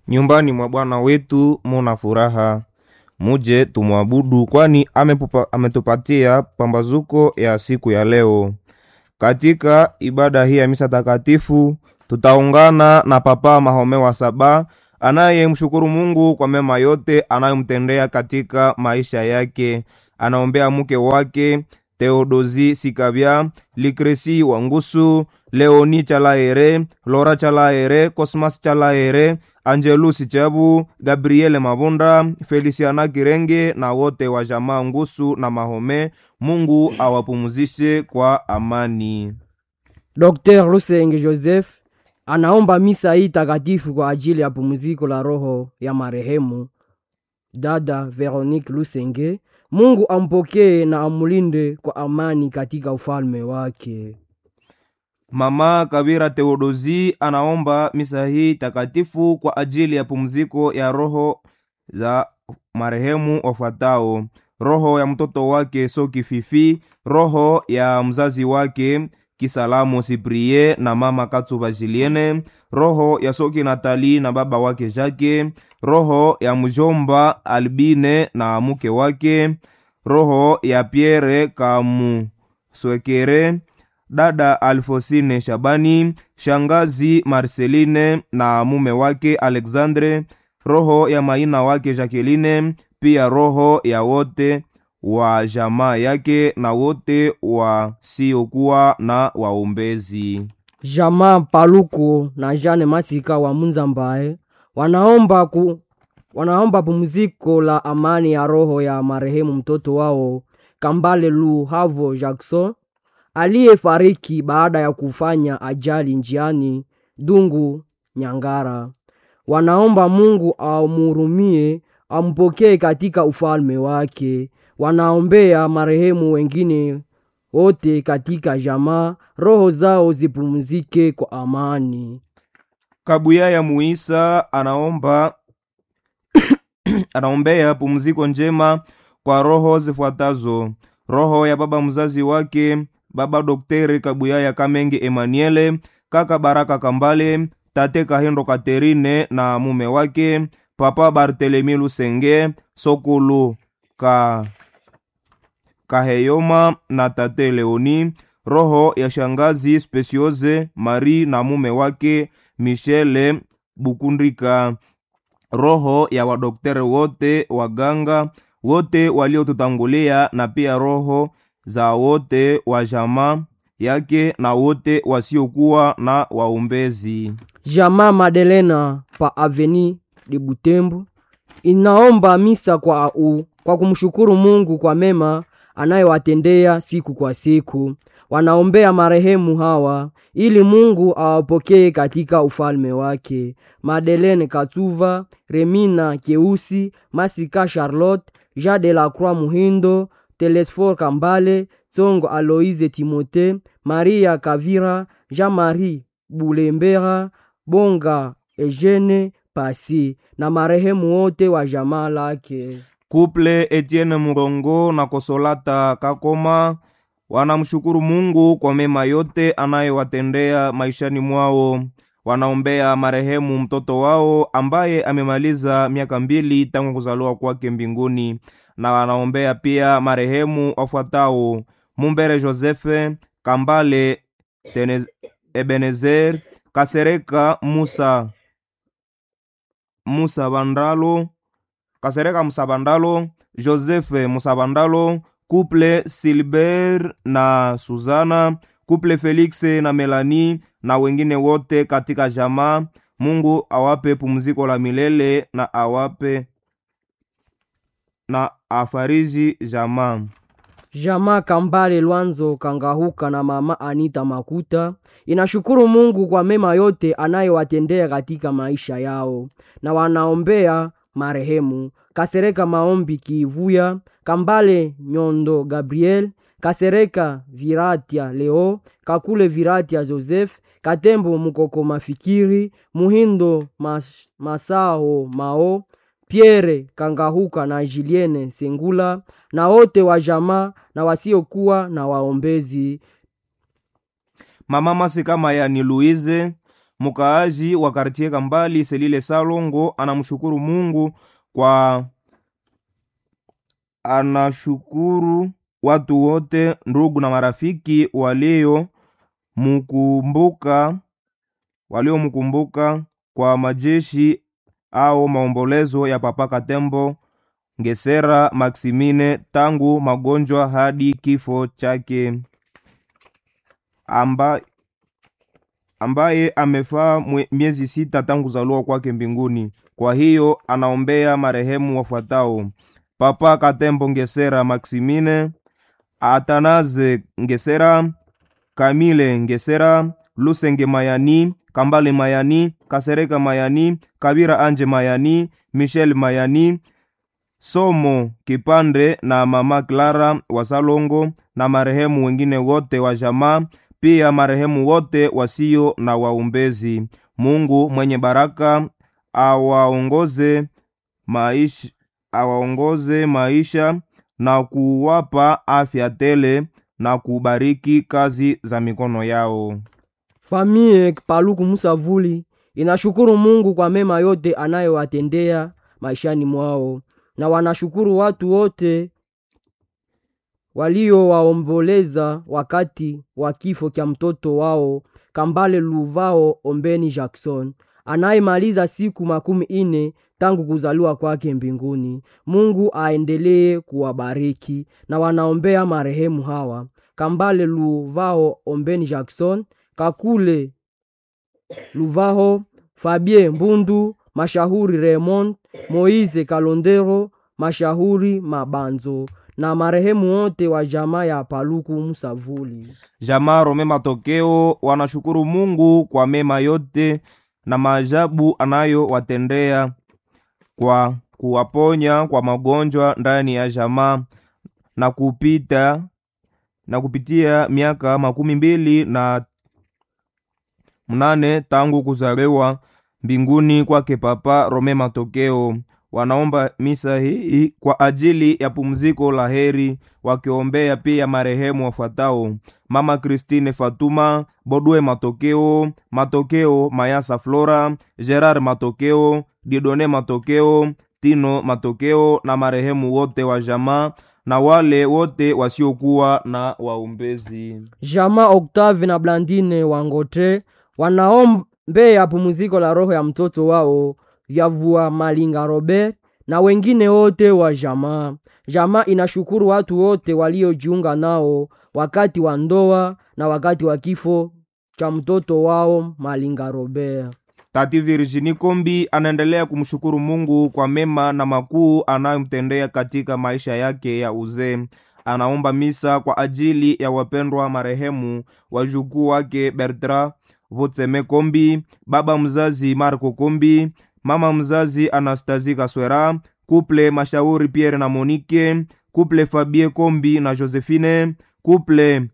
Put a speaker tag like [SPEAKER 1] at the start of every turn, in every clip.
[SPEAKER 1] nyumbani mwa Bwana wetu muna furaha, muje tumwabudu, kwani amepupa- ametupatia pambazuko ya siku ya leo. Katika ibada hii ya misa takatifu tutaungana na Papa Mahome wa Saba anayemshukuru Mungu kwa mema yote anayomtendea katika maisha yake. Anaombea mke wake Theodosi Sikabya, Likresi Wangusu, Leoni Chalaere, Lora Chalaere, Cosmas Chalaere, Angelus Chabu, Gabriele Mabunda, Feliciana Kirenge na wote wa jamaa Ngusu na Mahome. Mungu awapumzishe kwa amani.
[SPEAKER 2] Dr. Lusenge Joseph anaomba misa hii takatifu kwa ajili ya pumziko la roho ya marehemu dada Veronique Lusenge. Mungu ampokee na amulinde kwa amani katika ufalme wake.
[SPEAKER 1] Mama Kabira Theodosi anaomba misa hii takatifu kwa ajili ya pumziko ya roho za marehemu wafuatao: roho ya mtoto wake Soki Fifi, roho ya mzazi wake Kisalamu Siprie na mama Katsuba Julienne, roho ya Soki Natali na baba wake Jake, roho ya mjomba Albine na mke wake, roho ya Pierre Kamuswekere, dada Alfosine Shabani, shangazi Marceline na mume wake Alexandre, roho ya maina wake Jacqueline, pia roho ya wote wa jamaa yake na wote wasiokuwa na waombezi.
[SPEAKER 2] Jamaa Paluku na Jane Masika wa Munzambaye wanaomba ku, wanaomba pumziko la amani ya roho ya marehemu mtoto wao Kambale Lu Havo Jackson aliyefariki baada ya kufanya ajali njiani Dungu Nyangara. Wanaomba Mungu amhurumie, ampokee katika ufalme wake. Wanaombea marehemu wengine wote katika jamaa, roho zao zipumzike kwa amani.
[SPEAKER 1] Kabuya ya Muisa anaomba anaombea pumziko njema kwa roho zifuatazo: roho ya baba mzazi wake baba Dokteri Kabuya ya Kamenge Emmanuele, kaka Baraka Kambale, tate Kahindo Katerine na mume wake papa Bartelemi Lusenge, Sokulu ka Kaheyoma na tate Leoni, roho ya shangazi Speciose Marie na mume wake Michele Bukundika, roho ya wadokteri wote waganga wote waliotutangulia, na pia roho za wote wa jamaa yake na wote wasiokuwa na waombezi.
[SPEAKER 2] Jamaa Madelena pa Aveni de Butembo inaomba misa kwa, u, kwa kumshukuru Mungu kwa mema anayewatendea siku kwa siku. Wanaombea marehemu hawa ili Mungu awapokee katika ufalme wake: Madeleine Katuva, Remina Keusi, Masika Charlotte, Jean de la Croix Muhindo, Telesfor Kambale, Tsongo Aloise Timote, Maria Kavira, Jean-Marie Bulembera, Bonga Eugene Pasi na marehemu wote wa jamaa lake.
[SPEAKER 1] Kuple Etienne Murongo na Kosolata Kakoma wanamshukuru Mungu kwa mema yote anayowatendea maishani mwao. Wanaombea marehemu mtoto wao ambaye amemaliza miaka mbili tangu kuzaliwa kwake mbinguni, na wanaombea pia marehemu wafuatao: Mumbere Josefe Kambale Tenez, Ebenezer Kasereka Musa Musa Bandalo Kasereka Musabandalo, Joseph Musabandalo, couple Silber na Suzana, couple Felix na Melanie na wengine wote katika jamaa. Mungu awape pumziko la milele na awape na afariji jamaa.
[SPEAKER 2] Jamaa Kambale Lwanzo Kangahuka na mama Anita Makuta inashukuru Mungu kwa mema yote anayowatendea katika maisha yao, na wanaombea marehemu Kasereka Maombi Kivuya, Kambale Nyondo Gabriel, Kasereka Viratia Leo, Kakule Viratia Joseph, Katembo Mukoko Mafikiri, Muhindo Mas, Masao Mao, Pierre Kangahuka na Julienne Sengula na wote wa jamaa na wasiokuwa na waombezi.
[SPEAKER 1] Mama Masika Mayani Louise mkaaji wa kartie Kambali Selile Salongo anamshukuru Mungu kwa anashukuru watu wote ndugu na marafiki waliomkumbuka waliomkumbuka kwa majeshi au maombolezo ya Papa Katembo Ngesera Maximine tangu magonjwa hadi kifo chake amba, ambaye amefaa mwe- miezi sita tangu kuzaliwa kwake mbinguni. Kwa hiyo anaombea marehemu wafuatao: Papa Katembo Ngesera Maximine, Atanaze Ngesera, Kamile Ngesera, Lusenge Mayani, Kambale Mayani, Kasereka Mayani, Kabira Anje Mayani, Michel Mayani, Somo Kipande na Mama Clara wa Salongo na marehemu wengine wote wa jamaa, pia marehemu wote wasio na waombezi. Mungu mwenye baraka awaongoze maisha, awaongoze maisha na kuwapa afya tele na kubariki kazi za mikono yao.
[SPEAKER 2] Famie Paluku Musavuli inashukuru Mungu kwa mema yote anayowatendea maishani mwao, na wanashukuru watu wote waliowaomboleza wakati wa kifo cha mtoto wao Kambale Luvao Ombeni Jackson anayemaliza siku makumi ine tangu kuzaliwa kwake mbinguni. Mungu aendelee kuwabariki na wanaombea marehemu hawa Kambale Luvao Ombeni Jackson, Kakule Luvaho, Fabien Mbundu, Mashahuri Raymond, Moise Kalondero, Mashahuri Mabanzo na marehemu wote wa jamaa ya Paluku Musavuli.
[SPEAKER 1] Jamaa Rome Matokeo wanashukuru Mungu kwa mema yote na maajabu anayowatendea kwa kuwaponya kwa magonjwa ndani ya jamaa na kupita na kupitia miaka makumi mbili na mnane tangu kuzaliwa mbinguni kwake Papa Rome Matokeo. Wanaomba misa hii kwa ajili ya pumziko la heri, wakiombea pia marehemu wafuatao: Mama Christine Fatuma Bodwe Matokeo, Matokeo Mayasa Flora, Gerard Matokeo, Didone Matokeo, Tino Matokeo na marehemu wote wa jamaa na wale wote wasiokuwa na waombezi.
[SPEAKER 2] Jamaa Octave na Blandine Wangote wanaombea pumziko la roho ya mtoto wao Yavua Malinga Robert na wengine wote wa jamaa. Jamaa inashukuru watu wote waliojiunga nao wakati wa ndoa na wakati wa kifo cha mtoto wao Malinga Robert.
[SPEAKER 1] Tati Virginie Kombi anaendelea kumshukuru Mungu kwa mema na makuu anayomtendea katika maisha yake ya uzee. Anaomba misa kwa ajili ya wapendwa marehemu wajukuu wake Bertrand Votseme Kombi, baba mzazi Marco Kombi, mama mzazi Anastasie Kaswera, kuple Mashauri Pierre na Monique, kuple Fabie Kombi na Josephine, kuple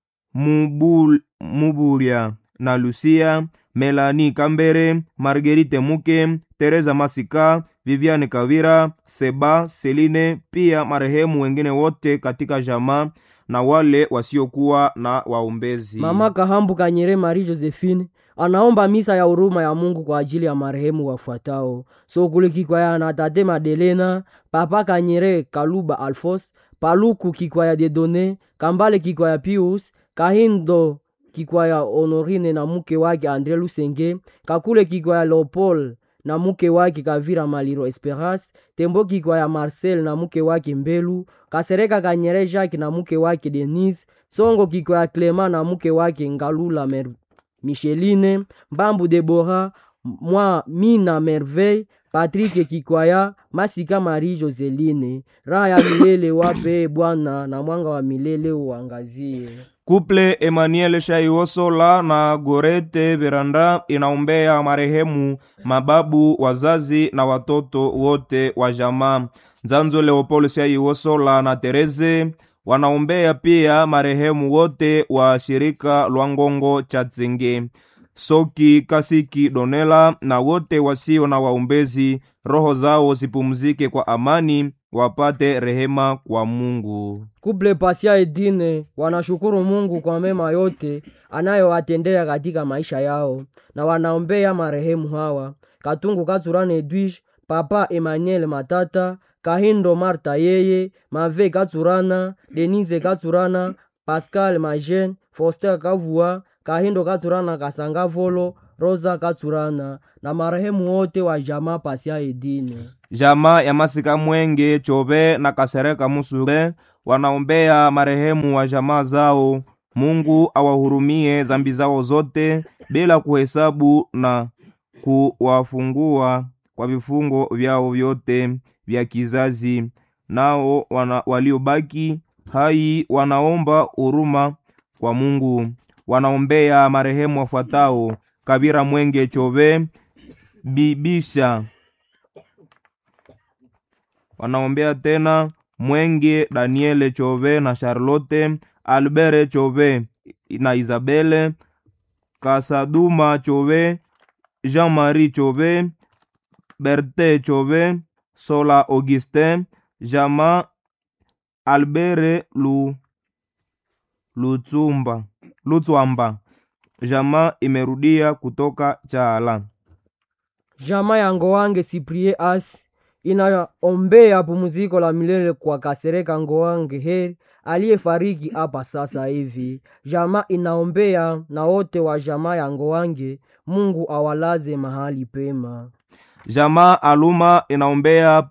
[SPEAKER 1] Mubul, Mubulia na Lucia, Melanie Kambere, Marguerite Muke, Teresa Masika, Viviane Kavira, Seba, Celine, pia marehemu wengine wote katika jamaa na wale wasiokuwa na waombezi.
[SPEAKER 2] Mama Kahambu Kanyere Marie Josephine anaomba misa ya huruma ya Mungu kwa ajili ya marehemu wafuatao: Sokule Kikwaya na Tate Madelena, Papa Kanyere Kaluba Alfos, Paluku Kikwaya Dedone, Kambale Kikwaya Pius, Kahindo Kikwaya Honorine na mke wake Andre Lusenge, Kakule Kikwaya Leopold na mke wake Kavira Maliro Esperance, Tembo Kikwaya Marcel na mke wake Mbelu, Kasereka Kanyere Jacques na mke wake Denise, Songo Kikwaya Clement na mke wake Ngalula Mer Micheline, Mbambu Debora, mwa Mina Merveille, Patrick Kikwaya, Masika Marie Joseline. Raha ya milele wape Bwana na mwanga wa milele uangazie.
[SPEAKER 1] Kuple Emmanuel Shaiosola na Gorete Veranda inaombea marehemu mababu, wazazi na watoto wote wa jamaa. Nzanzo Leopold Shaiosola na Tereze wanaombea pia marehemu wote wa shirika Lwangongo cha Tsenge, Soki Kasiki Donela na wote wasio na waombezi, roho zao zipumzike kwa amani wapate rehema kwa Mungu.
[SPEAKER 2] Kuple Pasia Edine wanashukuru Mungu kwa mema yote anayowatendea katika maisha yao na wanaombea marehemu hawa: Katungu Katsurana Edwige, Papa Emmanuel Matata, Kahindo Marta yeye, Mave Katsurana, Denise Katsurana, Pascal Majen, Foster Kavua, Kahindo Katsurana Kasanga Volo, Rosa Katsurana na marehemu wote wa jamaa Pasia Edine.
[SPEAKER 1] Jamaa ya Masika Mwenge Chobe na Kasereka Musure wanaombea marehemu wa jamaa zao. Mungu awahurumie zambi zao zote bila kuhesabu na kuwafungua kwa vifungo vyao vyote vya kizazi. Nao wana, waliobaki hai wanaomba huruma kwa Mungu. Wanaombea marehemu wafuatao: Kabira Mwenge Chobe, Bibisha wanaombea tena Mwenge Daniele Chove na Charlotte Albert Chove na Isabele Kasaduma Chove Jean-Marie Chove Berte Chove Sola Augustin Jama Albert Lu Lutsumba Lutswamba Jama imerudia kutoka Chala.
[SPEAKER 2] Jamaa ya Ngowange Siprie As inaombea pumziko la milele kwa Kasereka Ngowange Heri aliyefariki hapa sasa hivi. Jamaa inaombea na wote wa jamaa ya Ngowange, Mungu awalaze mahali pema.
[SPEAKER 1] Jamaa Aluma inaombea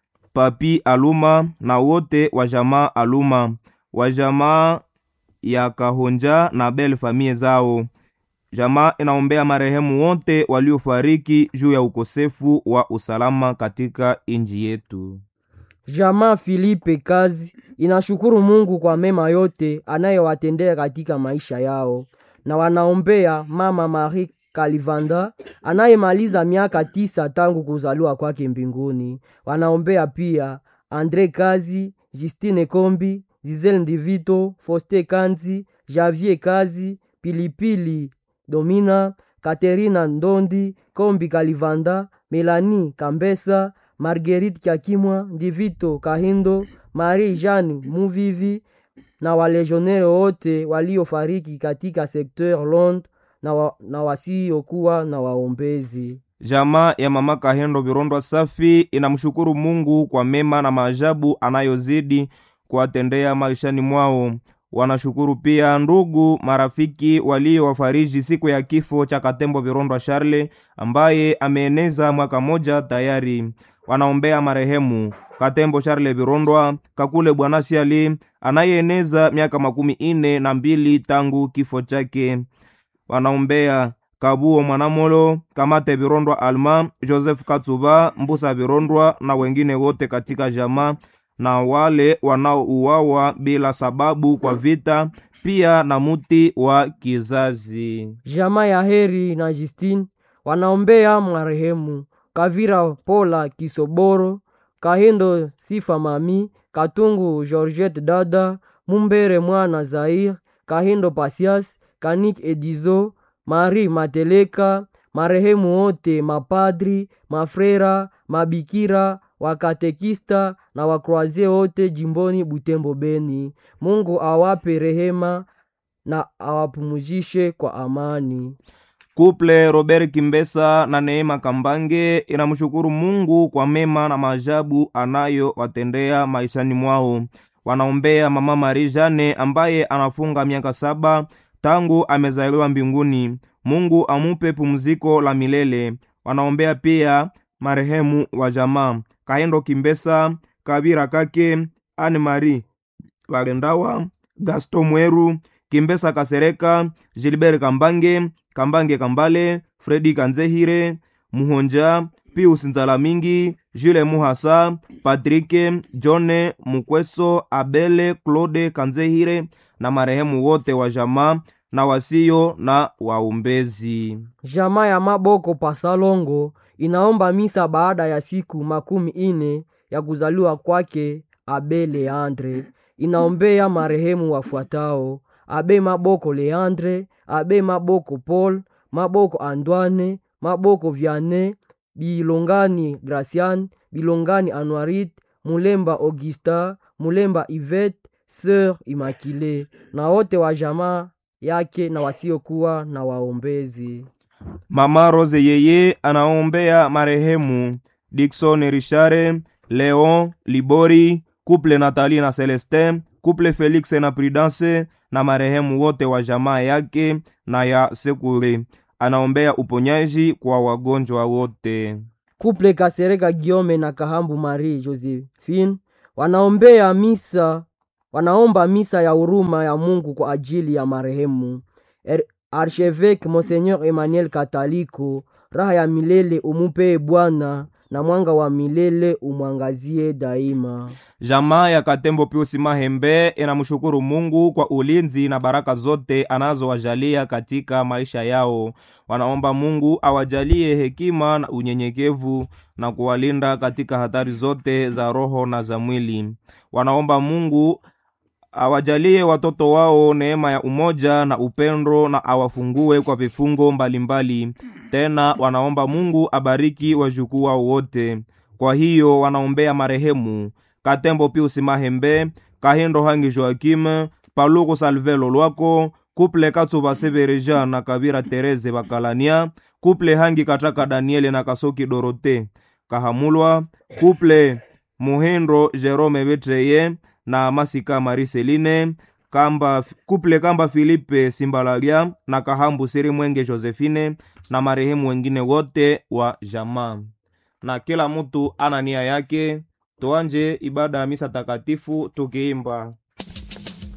[SPEAKER 1] Papi Aluma na wote wa jamaa Aluma wa jamaa ya Kahonja na Bel famie zao. Jamaa inaombea marehemu wote waliofariki juu ya ukosefu wa usalama katika inji yetu.
[SPEAKER 2] Jamaa Filipe Kazi inashukuru Mungu kwa mema yote anayewatendea katika maisha yao, na wanaombea mama Marie Kalivanda anayemaliza miaka tisa tangu kuzaliwa kwake mbinguni. Wanaombea pia Andre Kazi, Justine Kombi, Zizel Ndivito, Foste Kanzi, Javier Kazi, Pilipili Domina, Katerina Ndondi, Kombi Kalivanda, Melani Kambesa, Marguerite Kyakimwa, Ndivito Kahindo, Marie Jeanne Muvivi na walejionere wote waliofariki katika sekteur Londres na, wa, na wasiokuwa na waombezi.
[SPEAKER 1] Jamaa ya mama Kahendo Virondwa Safi inamshukuru Mungu kwa mema na maajabu anayozidi kuwatendea maishani mwao. Wanashukuru pia ndugu marafiki waliowafariji siku ya kifo cha Katembo Virondwa Charle ambaye ameeneza mwaka moja tayari. Wanaombea marehemu Katembo Charle Virondwa Kakule Bwana Siali anayeeneza miaka makumi ine na mbili tangu kifo chake. Wanaombea Kabuo Mwanamolo Kamate Virondwa Alma Joseph Katsuba Mbusa Virondwa na wengine wote katika jamaa na wale wanaouawa bila sababu kwa vita, pia na muti wa kizazi.
[SPEAKER 2] Jamaa ya Heri na Justine wanaombea marehemu Kavira Pola Kisoboro, Kahindo Sifa Mami, Katungu Georgette Dada, Mumbere Mwana Zair, Kahindo Pasias, Kanik Edizo, Marie Mateleka, marehemu wote mapadri, mafrera, mabikira, wakatekista na wakroazie wote jimboni Butembo Beni. Mungu awape rehema na awapumuzishe kwa amani.
[SPEAKER 1] Kuple Robert Kimbesa na Neema Kambange inamshukuru Mungu kwa mema na maajabu anayowatendea maishani mwao. Wanaombea mama Marie Jane ambaye anafunga miaka saba tangu amezaliwa mbinguni. Mungu amupe pumziko la milele. Wanaombea pia marehemu wa jamaa Kahendo Kimbesa, Kabira Kake, Anne Marie Wagendawa, Gaston Mweru, Kimbesa Kasereka, Gilbert Kambange, Kambange Kambale, Fredi Kanzehire, Muhonja, Pius Nzalamingi, Jules Muhasa, Patrike, John Mukweso, Abele, Claude Kanzehire na marehemu wote wa jamaa na wasio na waombezi.
[SPEAKER 2] Jamaa ya Maboko Pasalongo inaomba misa baada ya siku makumi ine ya kuzaliwa kwake Abe Leandre. Inaombea marehemu wafuatao: Abe Maboko Leandre, Abe Maboko Paul, Maboko Andwane, Maboko Viane, Bilongani Gracian, Bilongani Anuarit, mulemba augusta mulemba ivet sœur immaculée na wote wa jamaa yake na wasiokuwa na waombezi
[SPEAKER 1] Mama Rose yeye anaombea marehemu Dickson Richare, Leon Libori, couple Nathalie na Celestin, couple Felix na Prudence na marehemu wote wa jamaa yake na ya Sekure. Anaombea uponyaji kwa wagonjwa wote.
[SPEAKER 2] kuple kasereka giome na kahambu marie josephine wanaombea misa wanaomba misa ya huruma ya mungu kwa ajili ya marehemu Er- archevêque monseigneur emmanuel kataliko raha ya milele umupee bwana na mwanga wa milele umwangazie daima
[SPEAKER 1] Jamaa ya Katembo Piusi Mahembe inamshukuru Mungu kwa ulinzi na baraka zote anazowajalia katika maisha yao. Wanaomba Mungu awajalie hekima na unyenyekevu na kuwalinda katika hatari zote za roho na za mwili. Wanaomba Mungu awajalie watoto wao neema ya umoja na upendo na awafungue kwa vifungo mbalimbali. Tena wanaomba Mungu abariki wajukuu wao wote. Kwa hiyo wanaombea marehemu Katembo Pius Mahembe, Kahindo Hangi Joakim, Paluku Salvelo Lwako, Kuple Katsuba Sebereja na Kabira Tereze Bakalania, Kuple Hangi Kataka Daniele na Kasoki Dorote Kahamulwa, Kuple Muhindo Jerome Betreye na Masika Mariseline, Kamba, Kuple Kamba Filipe Simbalalia na Kahambu Siri Mwenge Josephine na marehemu wengine wote wa jamaa. Na kila mtu ana nia yake. Tuanje ibada ya misa takatifu tukiimba